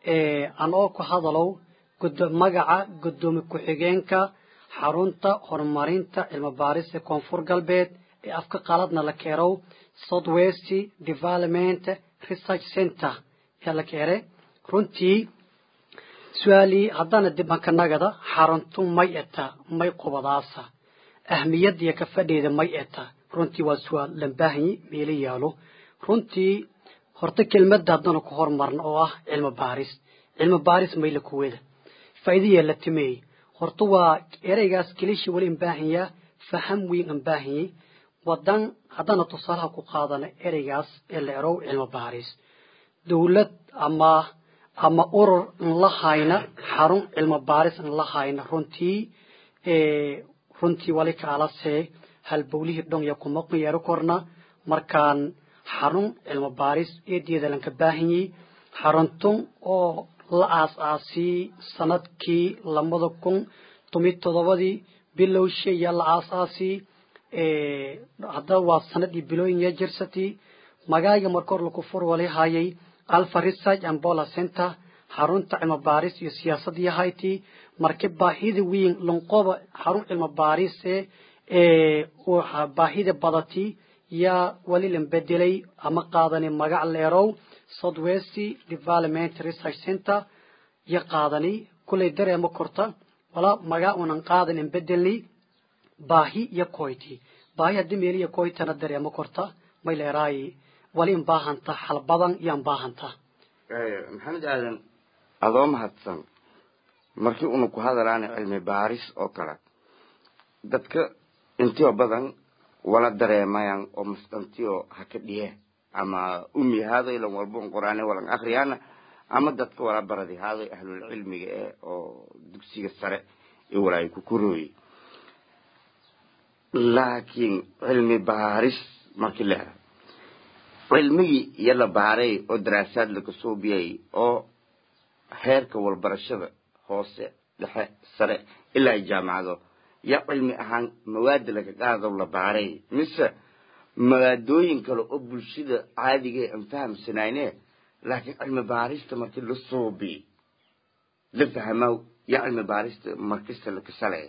anoo ku hadalow magaca gudoomiye ku-xigeenka xarunta horumarinta cilmi baarista koonfur galbeed ee afka qaladna la keerow southwest development research center ayaa la keere runtii su-aalii haddana dibankanagada xaruntu may eta may qubadaasa ahmiyadiya ka fadheeda may eta runtii waa su-aal lambaahanyi meelo yaalo runtii horta kelmadda haddana ku hormarna oo ah cilmi baaris cilmi baaris mayla kuweda faa'iidaya la timeey horta waa ereygaas kelishi wali imbaahanyaa faham weyn imbaahanyay wadan haddana tusaalaha ku qaadana ereygaas ee la erow cilmi baaris dowlad ama ama urur in la hayna xarun cilmi baaris in la hayna runtii runtii wali kaalase halbowlihii dhongya kuma yeero korna markaan xarun cilmi baaris eedeeda lanka baahanyay xaruntun oo la aas-aasiyey sanadkii labada kun tomi todobadii bilowshe yaa la aas-aasiyey haddaba waa sanadii bilooyin jirsati magaaga markor laku furwali hayay alpha research and bola center xarunta cilmi baaris iyo siyaasadii hayti marka baahida weyn lanqoba xarun cilmi baarise baahida badati yaa wali lan bedelay ama qaadani magac leerow southwest development research center ya qaadani kulay dareema korta wala magaa unan qaadanin bedelni baahi iyo koyti baahi haddii meeliya koytana dareema korta may leeraayi wali in baahanta xal badan yaan baahanta maxamed aadan adoo mahadsan markii una ku hadalaana cilmi baaris oo kale dadka intio badan wala dareemayaan oo masqantio haka dhiye ama umi haaday lan walbon quraane walan akriyaana ama dadka wala baradi haaday ahlul cilmiga eh oo dugsiga sare ee walaay ku korooye laakiin cilmi baaris markii la helo cilmigii iyo la baaray oo daraasaad laga soo biyay oo heerka walbarashada hoose dhexe sare ilaa ay jaamacado yaa cilmi ahaan mawaada laga qaado la baaray mise mawaadooyin kale oo bulshada caadiga aan fahamsanayne laakiin cilmi baarista markii la soobi la fahmaa yaa cilmi baarista markasta la kasalaya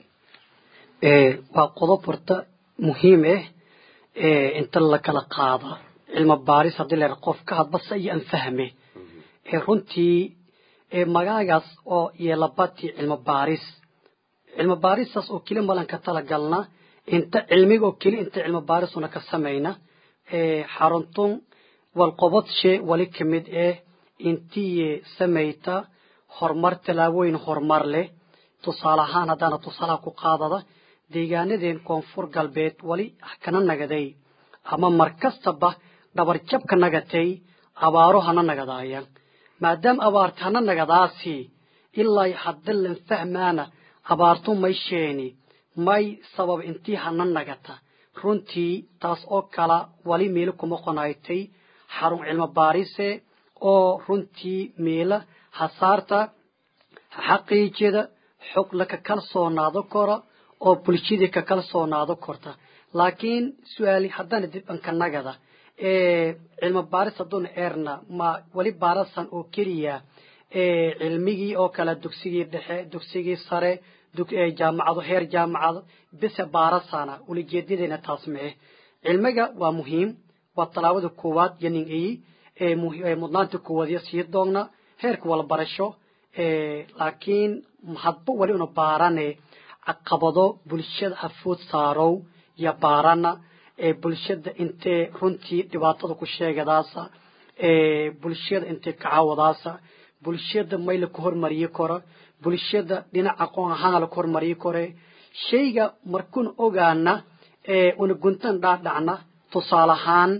waa qodob horta muhiim ah inta la kala qaada cilmi baaris haddii la qof ka hadbasa iyo aan fahme runtii magaagaas oo yeelabati cilmi baaris cilmi baaristaas oo keli malan ka talagalna inta cilmiga oo keli inta cilmi baarisuna ka samayna xaruntun walqobadshe wali kamid ah intii samayta horumar tallaabooyin horumar leh tusaale ahaan haddaana tusaalaha ku qaadada deegaanadeen koonfur galbeed wali kana nagaday ama mar kastaba dhabarjabka nagatay abaaro hana nagadaaya maadaama abaarta hana nagadaasi ilaa hadda lan fahmaana abaartu may sheeni may sabab intii hana nagata runtii taas oo kala wali meelo kuma qonaaytay xarun cilmi baarise oo runtii meela hasaarta xaqiijida xog laka kalsoonaado kora oo bulshadii ka kalsoonaado korta laakiin su-aali haddana dib anka nagada cilmi baaris hadduuna eerna ma weli baarasan oo keliya cilmigii oo kale dugsigii dhexe dugsigii sare jaamacado heer jaamacado bise baarasana ulijeedadeena taas mee cilmiga waa muhiim waa tallaabada koowaad iyo nin iyi mudnaanta koowaad iyo sii doogna heerka walbarasho laakiin hadba wali una baarane caqabado bulshada hafood saarow iyo baarana bulshada intee runtii dhibaatada ku sheegadaasa bulshada intee kacaawadaasa bulshada may laku hormariyi karo bulshada dhinac aqoon ahaan laku hormariyi kore shayga markuna ogaana una guntan dhaadhacna tusaale ahaan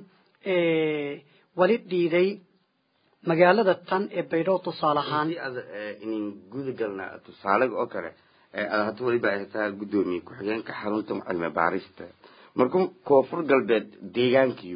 wali dhiiday magaalada tan ee baydhabo tusaale ahaan inin guda galna tusaalaga oo kale ad hata weliba ay taa guddoomiye ku-xigeenka xarunta cilmi baarista markuu koonfur galbeed deegaankiyo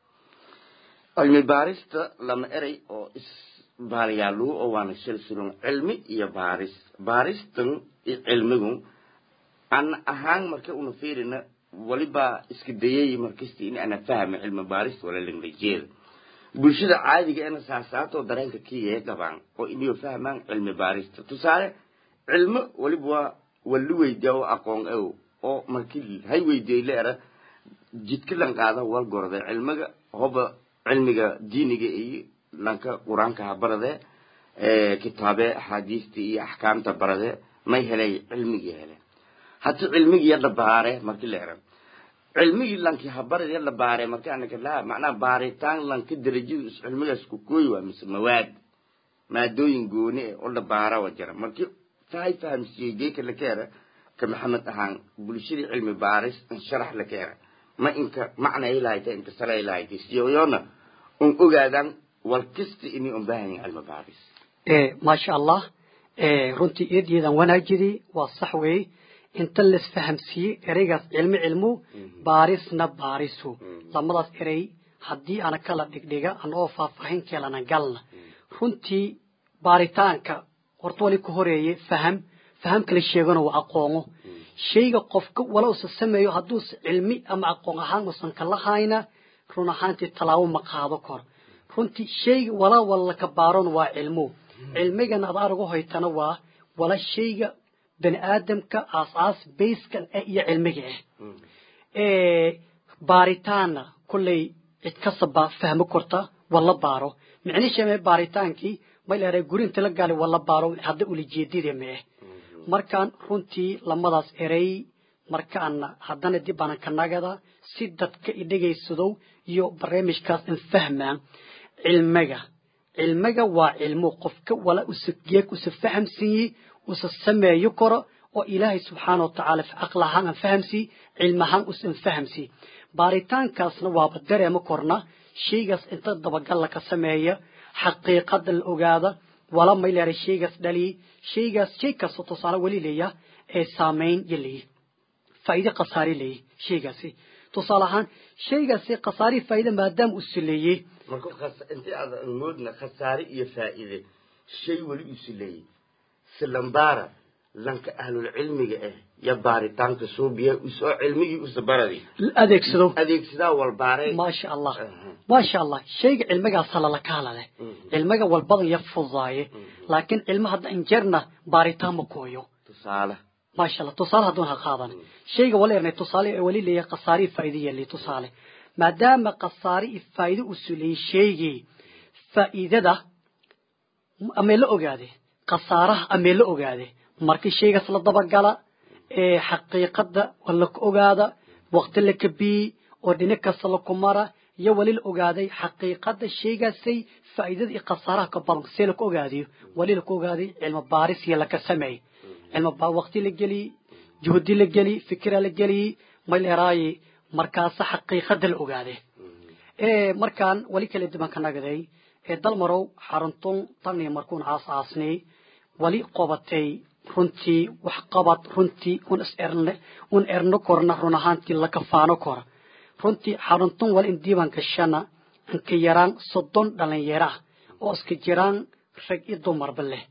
cilmi baarista lama erey oo isbaaliyaaluhu oo waana silsilon cilmi iyo baaris baaristan iyo cilmigu an ahaan marka una fiirina waliba iska dayay markasta in ana fahma cilmi baarista wala langlajeeda bulshada caadiga ena saasaatoo dareenka kiyee qabaan oo inay fahmaan cilmi baarista tusaale cilmo waliba waa wali weydiya oo aqoon ew oo markii hay weydiyey leera jidka lan qaada wal gorode cilmiga hoba cilmiga diiniga iyo lanka qur-aanka ha barade kitaabe axaadiista iyo axkaamta barade may helay cilmigii hele hata cilmigii yadha baare markii leera cilmigii lanki habarad yadha baare marki anaka laa macnaha baaritaan lanka darajada is cilmigaas ku kooyi waa mise mawaad maadooyin gooni eh oo la baara wa jira marki fahay fahamsiiyey geeka la keera ka maxamed ahaan bulshadii cilmi baaris in sharax la keera ma inka macna ay lahayta inka sala ay lahayta siyoyona un ogaadaan wal kasta inay un baahan cilmi baaris maasha allah runtii eedyadaan wanaajidii waa sax weeye inta laisfahamsiiyey ereygaas cilmi cilmu baarisna baarisu lamadaas erey haddii ana kala dhigdhiga anagoo faahfaahin keelana galna runtii baaritaanka horta wali ka horeeye faham fahamka la sheegana waa aqoono shayga qofka wala usa sameeyo hadduusa cilmi ama aqoon ahaan usan kala hayna run ahaantii tallaabo ma qaado kor runtii shayga walaa walla ka baaron waa cilmo cilmigana ad aragu hoytana waa wala shayga bani aadamka aas-aas bayskan ah iyo cilmiga ah baaritaanna kolley cid kasaba fahmo korta wala baaro micnishame baaritaankii may leedahay guri inta la gaali wala baaro hadda ulijeedida ma ah markaan runtii lamadaas erey markaana haddana dib aanan ka nagada si dadka idhegaysadow iyo barnaamijkaas in fahmaan cilmiga cilmiga waa cilmo qofka wala usa geeg usa fahamsiiye usa sameeyo karo oo ilaahay subxaana watacaala aql ahaan aan fahamsii cilmi ahaan usan fahamsii baaritaankaasna waaba dareema korna shaygaas inta dabagalla ka sameeya xaqiiqada la ogaada wala may leeray shaygaas dhaliyi shaygaas shay kasta tusaale weli leeya ee saamayn yo leeyi faa'iide khasaare leeyi shaygaasi tusaale ahaan shaygaasi khasaare faa'iide maadaama uu sileeyey marka intii aad moodna khasaare iyo faa'iide shay weli uu sileeyey silambara lanka ahlul cilmiga ah ya baaritaanka suubiya usoo cilmigii usa baradi adeegsado adeegsadaa walbaare maasha allah maasha allah shayga cilmigaasa lala kaala leh cilmiga walbadan ya fudaaye laakiin cilmo hadda injeerna baaritaan ma kooyo tusaale maasha allah tusaale hadduun ha qaadan shayga wala ernay tusaale weli leeyahay khasaare faa'iide yeelay tusaale maadaama khasaare faa'iide uu suleeyey shaygii faa'iidada amee la ogaade khasaaraha amee la ogaade markii shaygaas la dabagala ee xaqiiqada la ogaada waqti la kabiyi oo dhinac kasta la kumara iyo wali la ogaaday xaqiiqada shaygaasay faa'iidada iyo khasaaraha ka badan see la ku ogaadiyo wali la ku ogaaday cilmi baaris iyo laka sameey cilmi baa waqti la geliy juhdi la geliy fikira la geliy mayl eraaye markaasa xaqiiqada la ogaade ee markaan wali kala duwan ka nagaday ee dalmarow xaruntun tani markuun caas aasnay wali qobatay runtii wax qabad runtii un is erne un erno korna run ahaantii la kafaano kora runtii xaruntun wali in diiban gashana inka yaraan soddon dhalinyaro ah oo iska jiraan rag iyo dumarba leh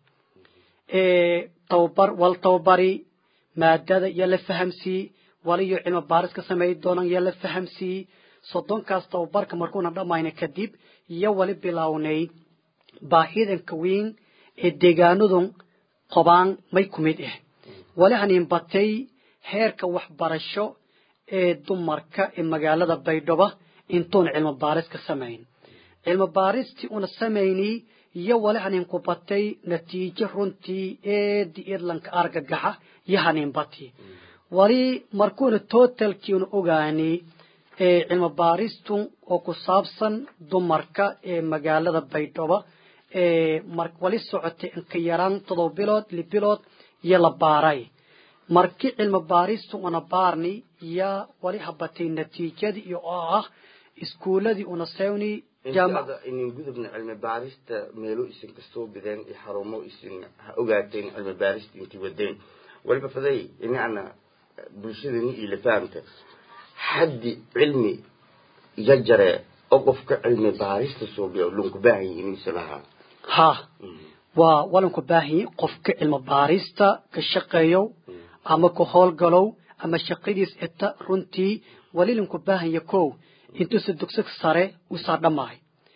tababar wal tababari maadada yaa la fahamsiiyey waliyo cilmi baaris ka sameey doonaan yaa la fahamsiiyey soddonkaas tababarka markuuna dhammayna kadib iyo wali bilownay baahidanka weyn ee deegaanadun qobaan may ku mid ah wali hanin batay heerka waxbarasho ee dumarka ee magaalada baydhabo intuun cilmi baaris ka samayn cilmi baaristii una samayni iyo wali hanin ku batay natiijo runtii eedi irlanka argagaxa iyo hanin bati wali markuuna totalkiina ogaani ee cilmi baaristu oo ku saabsan dumarka ee magaalada baydhabo wali socotay inka yaraan todoba bilood li bilood iyo la baaray markii cilmi baaristu una baarni yaa wali habatay natiijadii iyo oo ah iskuuladii una sewni intaada inin gudubna cilmi baarista meelo isin kasoo bideen iyo xarumo isin ha ogaateen cilmi baarista intii wadeen waliba faday inaana bulshadani iyo la fahamta xaddi cilmi yajare oo qofka cilmi baarista suubiya lunku baahan yihiin isalahaa ha waa walanku baahanyi qofka cilmi baarista ka shaqeeyow ama ka howlgalow ama shaqadiis eta runtii walilinku baahanya kow intuusa dugsig sare usaa dhammaay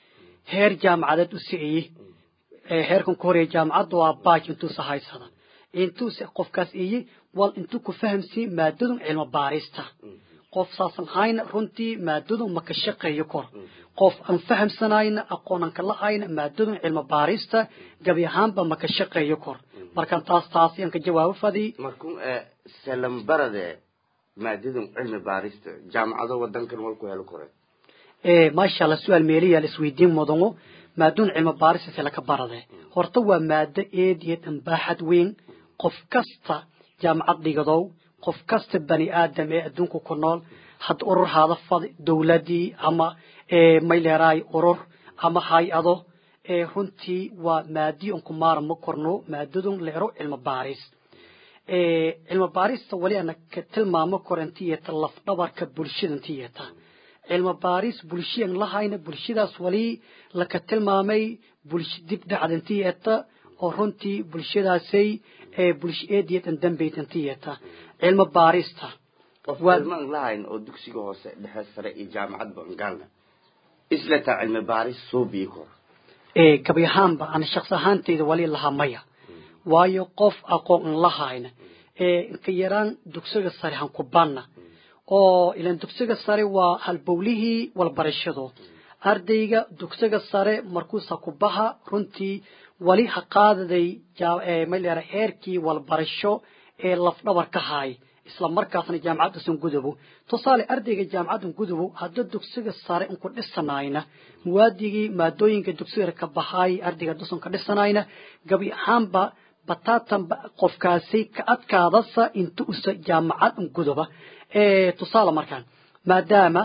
heer jaamacadeed u siciyey heerkan ku horeeya jaamacadda waa baaj intuusa haysada intuuse qofkaas iyi wal intuu ku fahamsiin maadadun cilmo baarista qof saasan hayna runtii maadadun ma ka shaqeeyo kor qof aan fahamsanayna aqoonan ka lahayna maadadun cilmo baarista gabi ahaanba ma ka shaqeeyo kor markaan taas taas yaan ka jawaabo fadii markun salambarade maadadun cilmi baarista jaamacado wadankan walku helo kore maasha allah su-aal meeliyaa la isweydiin mudano maadun cilmo baarista se laka barade horta waa maado eed iyo dambaaxad weyn qof kasta jaamacad dhigadow qof kasta bani aadam ee adduunka ku nool had urur haada fad dowladii ama may leeraay urur ama hay-ado runtii waa maadii on ku maarma korno maadadun leero cilmo baaris cilmo baarista wali ana ka tilmaamo korantiyeta lafdhabarka bulshadantiyeta cilmo baaris bulshiyan lahayna bulshadaas wali laka tilmaamay bulsho dib dhacdantiyeta oo runtii bulshadaasay bulsho eediyetan dambeytantiyeta cilmo baarista qofmaan lahayn oo dugsiga hoose dhexe sare iyo jaamacadba ngaalna islataa cilmi baaris soo bii kor gabi ahaanba ana shaqsi ahaanteyda wali lahaa maya waayo qof aqoon an lahayna inka yaraan dugsiga sare hankubanna oo ilan dugsiga sare waa halbowlihii walbarashado ardayga dugsiga sare markuusa ku baha runtii wali ha qaadaday mayleera heerkii walbarasho ee lafdhabar ka haay isla markaasna jaamacaddasan gudubo tusaale ardayga jaamacaddan gudubo hadda dugsiga sare inku dhisanayna muwaadigii maadooyinka dugsiga ka bahaay ardayga dusan ka dhisanayna gabi ahaanba bataatanba qofkaasi ka adkaadasa inta usa jaamacad guduba tusaale markaan maadaama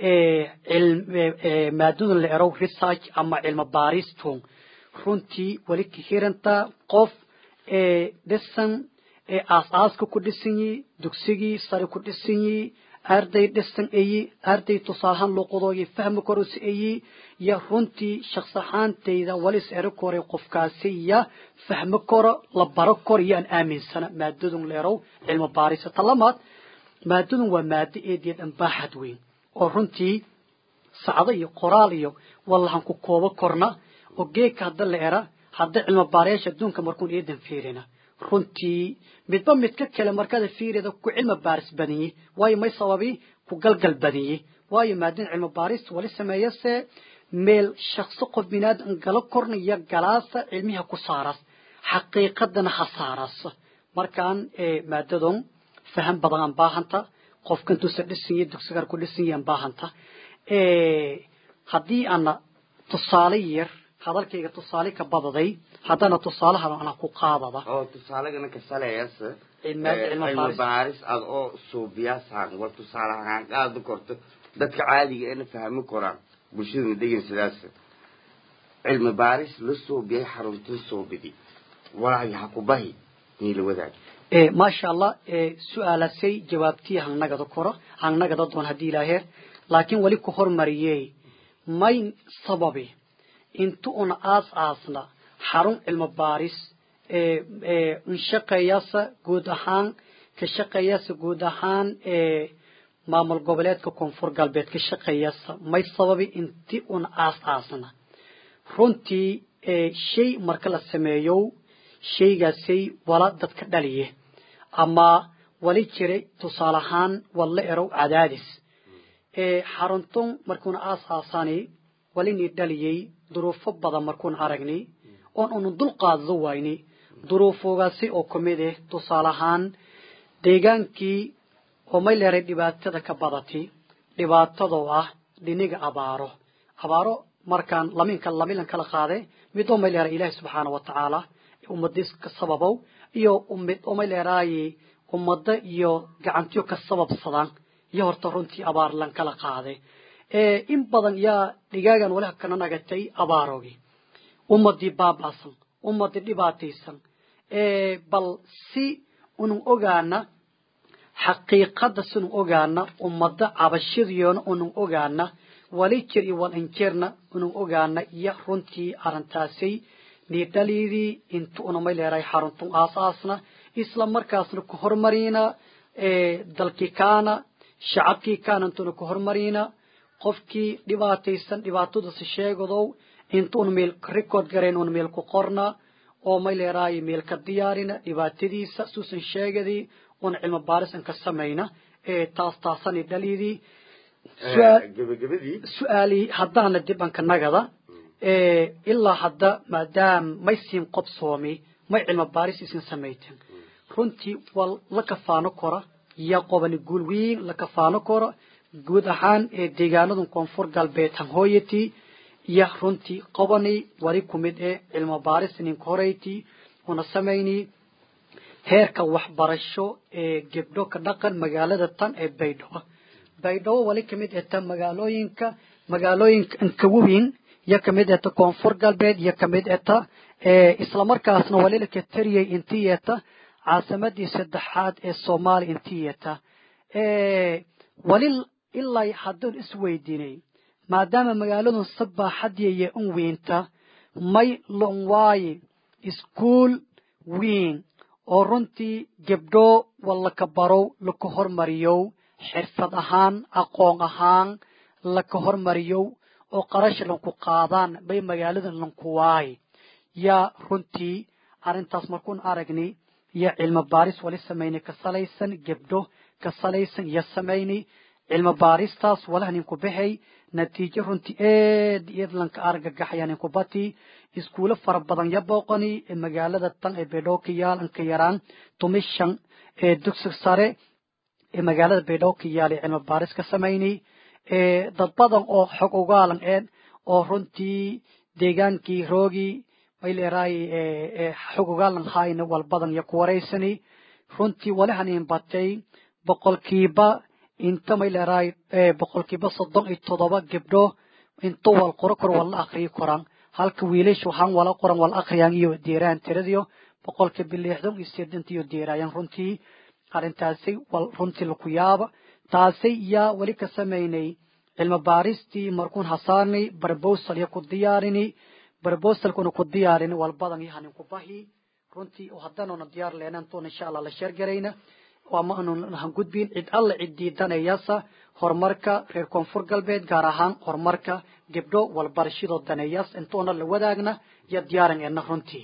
maadadan la erow research ama cilmo baaristun runtii wali ka hirantaa qof dhisan aasaaska ku dhisan yi dugsigii sare ku dhisan yi arday dhisan eyi arday tusaalahaan luuqadooyi fahmi koros eyi ya runtii shaqsi ahaantayda walis eri kore qofkaasi ya fahmi koro la baro kor iyo aan aaminsana maadadun leerow cilmo baarisa talamaad maadadun waa maado eediya dhanbaaxad weyn oo runtii sacdo iyo qoraal iyo wallahan ku koobo korna oo geedka hadda la era hadda cilmo baarayaasha adduunka markuun eedan fiirina runtii midba midka kale markada fiirida ku cilmi baaris badinyi waayo may sababi ku galgal badinyi waayo maadadan cilmi baarista wali sameeyase meel shaqsi qof binaadam gala korna iyo galaasa cilmiha ku saaras xaqiiqadana ha saaras markaan maadadan faham badan aan baahanta qofka intuusa dhisan yahay dugsigar ku dhisan yahay aan baahanta haddii ana tusaale yar hadalkayga tusaale ka badaday haddana tusaalahan ana ku qaadada oo tusaalegana ka saleeyasa Cilmi- cilmi cilmi baaris. baaris aad oo suubiyaasaan war tusaale ahaan qaadi korto dadka caadiga eena fahmi koraan bulshadana degan sidaas cilmi baaris la suubiyay xaruntin suubidi walaahi ha ku bahi niila wadaag ee maasha allah ee su-aalasay jawaabtii hangnagada koro hangnagada doon haddii ilaaheer laakiin weli ku hormariyey may sababi intu una aas aasna xarun cilmo baaris ee ee unshaqeeyasa guud ahaan ka shaqeeyasa guud ahaan ee maamul goboleedka koonfur galbeed ka shaqeeyasa may sababi inti una aas aasna runtii ee shay marka la sameeyo shaygaasay wala dadka dhaliye ama wali jiray tusaale ahaan walla erow cadaadis ee xaruntun markuuna aasaasani walinii dhaliyey duruufo badan markuuna aragnay oon unu dul qaadado wayni duruufogaasi oo kamid ah tusaale ahaan deegaankii oo may leeray dhibaatada ka badati dhibaatadoo ah dhiniga abaaro abaaro markaan laminka lamilan kala qaade mid oo may leeray ilaahi subxaana wa tacaala ummadiis ka sababow iyo mid oo may leeraaye ummado iyo gacantiyo ka sababsadaan iyo horta runtii abaar lan kala qaade ee in badan yaa dhigaagan wali kana nagatay abaaroogi ummadii baaba'san ummadii dhibaataysan ee bal si unun ogaana xaqiiqada sinun ogaana ummada cabashadiyoona unun ogaana wali jir iyo wal injirna unun ogaana iyo runtii arrintaasay niidhaliidii inta unamay leerahay xaruntun aasaasna isla markaasna ku hormarina ee dalkii kaana shacabkii kaana intuna ku hormarina qofkii dhibaataysan dhibaatadasi sheegadow intuun meel record garayn un meel ku qorna oo may leeraayo meel ka diyaarina dhibaatadiisa suusan sheegadii un cilmi baaris an ka samayna ee taas taasani dhaliidii gabagabadii su-aalii haddaana dib anka nagada ilaa hadda maadaam may siin qobsoomi may cilmi baaris isin samayten runtii waa la kafaano kora iyo qobani guul weyn la kafaano kora guud ahaan ee deegaanadu koonfur galbeed hanhooyatii iyo runtii qobani wali ku mid ee cilmi baaris ninka horeyti una samayni heerka waxbarasho ee gebdho ka dhaqan magaalada tan ee baydhabo baydhabo wali kamid eta magaalooyinka magaalooyinka ankawaweyn iyo kamid eta koonfur galbeed iyo kamid eta islamarkaasna wali laka tariyay intii eta caasimadii saddexaad ee soomaaliya intii eta wali ilaa haddun isweydiinay maadaama magaaladun sabaaxadiiyo un weynta may lonwaaye iskuol weyn oo runtii gebdho walaka barow laka hormariyow xirfad ahaan aqoon ahaan laka hormariyow oo qarash lanku qaadaan bay magaaladan lankuwaay yaa runtii arrintaas markuun aragni iyo cilmi baaris wali samayni ka salaysan gebdho ka salaysan iyo samayni cilmi baaristaas walaha ninku baxay natiijo runtii eed eed lanka argagaxaya ninku bati iskuulo fara badan ya booqani ee magaalada tan ee baydhabo ka yaal anka yaraan tumishan ee dugsi sare ee magaalada baydhabo ka yaal ee cilmi baaris ka samayni dad badan oo xog ogaalan een oo runtii deegaankii roogii may leeraay xog ogaalan hayna wal badan iyo ku waraysani runtii walahanin batay boqolkiiba inta may leeraay boqolkiiba soddon iyo toddoba gebdho inta wal qoro kor wal la akriyi koraan halka wiilasha waxaan wala qoran wal akriyaan iyo deeraan tiradiyo boqolkiiba lixdan iyo sideenta iyo deeraayaan runtii arrintaasi wal runtii laku yaaba taasi yaa weli ka samaynay cilmi baaristii markuun hasaarnay barbosal iyo ku diyaarini barbosalkuna ku diyaarini wal badan iyo hanin ku bahi runtii oo haddaanuna diyaar leenan tuun insha allah la sheergarayna ama aanu han gudbin cid alla cid diidanayasa horumarka reer koonfur galbeed gaar ahaan horumarka gebdho walbarashadoo daneeyas intuuna la wadaagna iyo diyaaran eedna runtii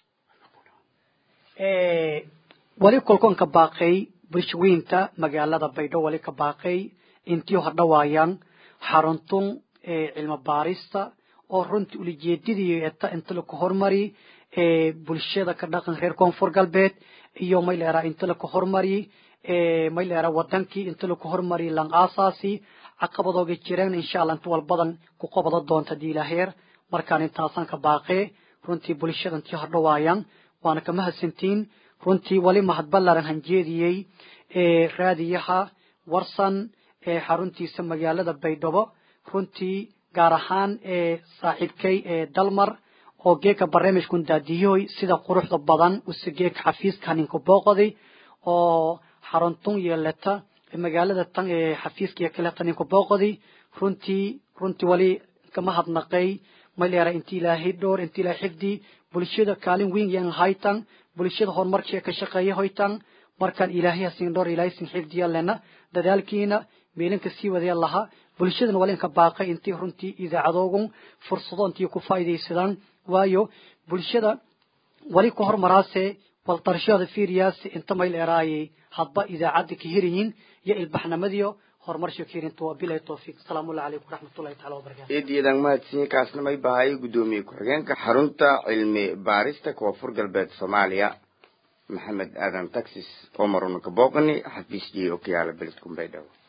wali kolkoon ka baaqay bulshaweynta magaalada baydho wali ka baaqay intii hordhawaayaan xaruntun cilmi baarista oo runtii ulijeedadii eta inta laku hormari bulshada ka dhaqan reer koonfur galbeed iyo may leeraa inta laku hormari may leeraa wadankii inta laku hormari lang aasaasi caqabadooga jireen insha allah inta walbadan ku qobada doonta diilaheer markaan intaasaan ka baaqee runtii bulshada intii hordhawaayaan waana ka mahadsantiin runtii wali mahad ballaran hanjeediyey raadiyaha warsan xaruntiisa magaalada baydhabo runtii gaar ahaan saaxiibkay dalmar oo geeka barnaamijkun daadiyoy sida quruxda badan use geeka xafiiska haninka booqday oo xaruntun yeelata magaalada tan ee xafiiska iyo kaleeta ninka booqday runtii runtii wali kama hadnaqay maleera inti ilaahay dhowr inti ilaahay xifdi bulshada kaalin weyn yan haytan bulshada horumarkeeda ka shaqeeya hoytan markaan ilaahay hasin dhowr ilaahay sin xifdiya lena dadaalkiina meelinka sii wadaya laha bulshadana wali inka baaqay intii runtii idaacadoogun fursado intii ku faa'iidaysadaan waayo bulshada wali ku hormaraase waldarashada fiiriyaasi inta mayl eraayay hadba idaacadda ka heriyiin iyo ilbaxnimadiyo horumar shakiirinta waa bilay tawfiiq asalaamu calaykum waraxmatullahi taala wabarakatu eedyadaan mahadsiin kaasna may bahay guddoomiye ku-xigeenka xarunta cilmi baarista koonfur galbeed soomaaliya maxamed aadan taxis oo marunaka booqani xafiis jiyo okiyaala beledkun baydhabo